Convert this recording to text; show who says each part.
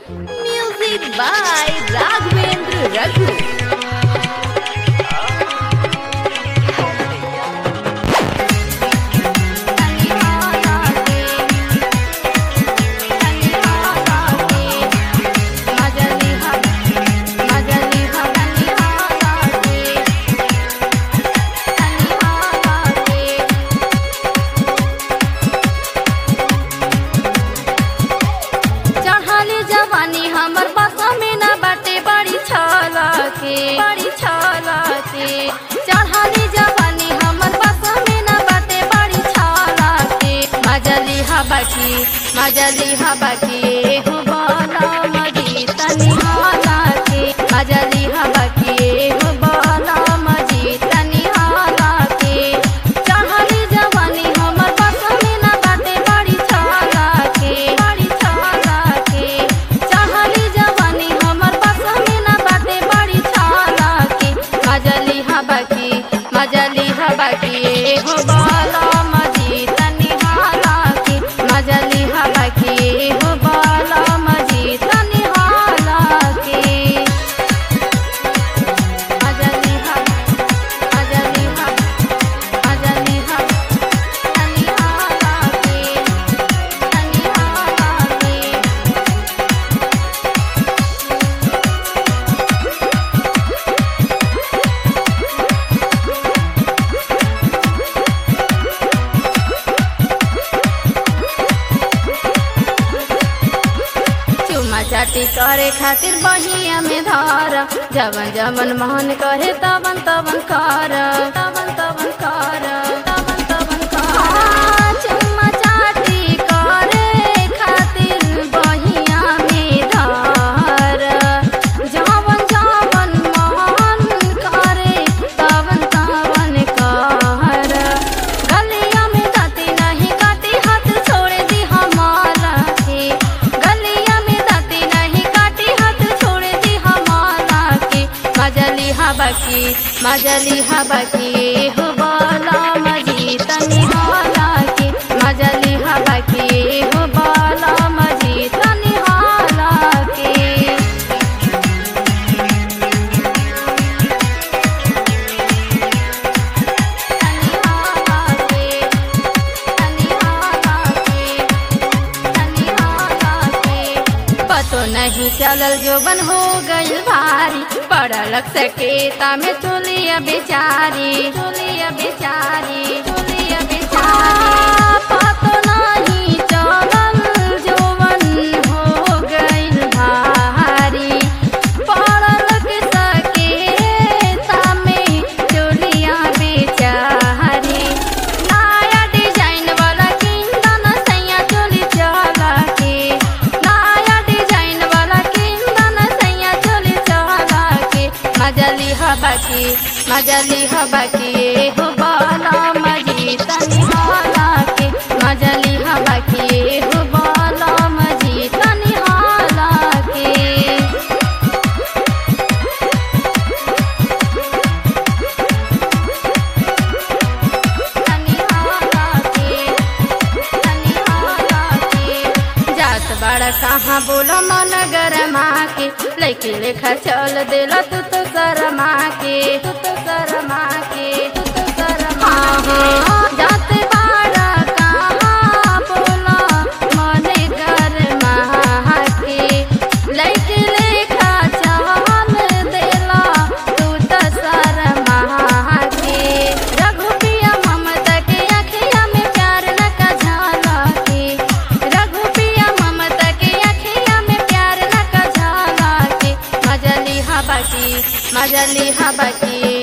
Speaker 1: Music by Raghavendra Raghu.
Speaker 2: चढ़ाली जवानी हमर बसा में ना बाटे बड़ी छला के बड़ी छला के चढ़ाली जवानी हमर बसा में ना बाटे बड़ी छला के मजली हवा की मजली हवा की हो बाला मजी तनी हाला के मजली हवा की हो बाला मजी तनी हाला के चढ़ाली जवानी हमर बसा में ना बाटे बड़ी छला के बड़ी छला के चढ़ाली जवानी हमर बसा में ना बाटे बड़ी छला के मजली हवा की मजली हवा की हो बाला मजी तनी हाला के मजली हवा की हो बाला मजी तनी हाला के मजली हवा मजली हवा मजली हवा तनी हाला के तनी हाला के चुमा चाटी करे खातिर बहिया में धार जवन जवन मोहन करे तवन तवन कर तवन तवन कर तवन तवन कर चुमा चाटी करे खातिर बहिया में धार जवन जवन मोहन करे तवन तवन कर गलिया में दाती नहीं काटी हाथ छोड़ दी हमारा के गलिया में दाती नहीं काटी हाथ छोड़ दी हमारा के मजली हवा की मजली हवा की हो बाला मजी तनी हाला के मजली हवा की हो बाला मजी तनी हाला के तनी हाला के तनी हाला के तनी हाला के पतो नहीं चलल जोबन हो गइल भारी पड़ल सकेता में चुलिया बेचारी चुलिया बेचारी चुलिया बेचारी पतो नहीं चलल जोबन हो गइल भारी पड़ल सकेता में चुलिया बेचारी नया डिजाइन वाला किंदन सैया चोली चला के नया डिजाइन वाला किंदन सैया चोली चला के मजली हवा की मजली हवा की हो बाला मजी तनी हाला के मजली हवा की हो बाला मजी तनी हाला के तनी हाला के तनी हाला के जात बड़ा कहाँ बोलो मन गरमा के लैके लेखा चल देला तू तो शर्मा के तू तो शर्मा के तू तो शर्मा के जात बड़ा कहाँ बोलो मन गरमा के लैके लेखा चल देला तू तो शर्मा के रघुपिया ममता के अखिया में प्यार न का झाला के रघुपिया ममता के अखिया में प्यार न का झाला के मजली हवा की मजली हवा की